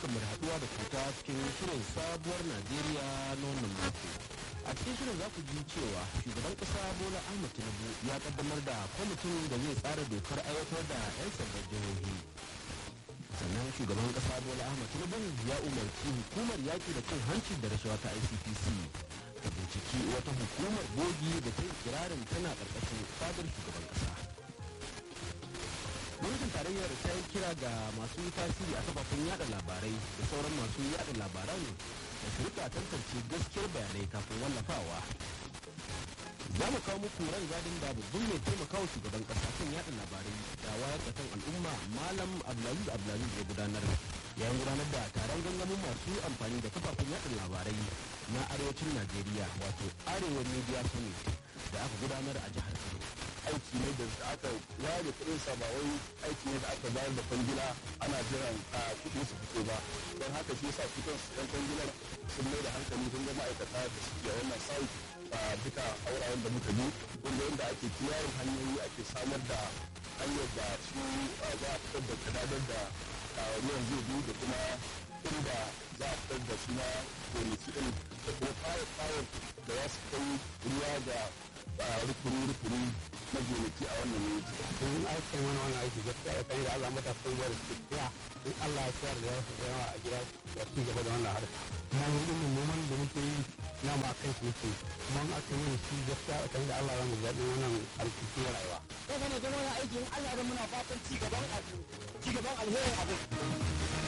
barkanmu da haɗuwa da kuta cikin shirin sabuwar Najeriya na wannan mako. A cikin shirin za ku ji cewa shugaban ƙasa Bola Ahmed Tinubu ya kaddamar da kwamitin da zai tsara dokar aiwatar da 'yan sandan jihohi. Sannan shugaban ƙasa Bola Ahmed Tinubu ya umarci hukumar yaƙi da cin hanci da rashawa ta ICPC ta binciki wata hukumar bogi da ta yi kirarin tana ƙarƙashin fadar shugaban ƙasa. gwamnatin tarayyar ta yi kira ga masu tasiri a kafafen yada labarai da sauran masu yada labaran da su rika tantance gaskiyar bayanai kafin wallafawa za mu kawo muku ran gadin da babban mai taimakawa shugaban kasa kan yada labarai da wayar da kan al'umma malam abdulaziz abdulaziz ya gudanar yayin gudanar da taron gangamin masu amfani da kafafen yada labarai na arewacin najeriya wato arewa media summit da aka gudanar a jihar kano aiki ne da aka ware kuɗin sa ba wai aiki ne da aka bayar da kwangila ana jiran a kuɗi su fito ba don haka shi yasa su kansu ɗan kwangilar sun mai da hankali sun ga ma'aikata da suke a wannan sai a duka aurayen da muka bi wanda yadda ake kiyayen hanyoyi ake samar da hanyar da su za a fitar da kadadar da ruwan zai bi da kuma inda za a fitar da su na gonaki ɗin da kuma fayar fayar da za su kai ruwa ga rukuni-rukuni na gonaki a wannan yanki. Domin aikin wani wani aiki gaskiya ya kai da Allah matasan gwar su tsaya in Allah ya tsayar da yawa da yawa a gida da ci gaba da wannan harka. Kuma yin ilimin noman da muke yi na ma kan shi muke kuma in aka yi shi gaskiya ya kai da Allah za mu zaɓi wannan alkiki rayuwa. Ko ne zama wani aiki in Allah ya muna fatan ci gaban abu ci gaban alherin abu.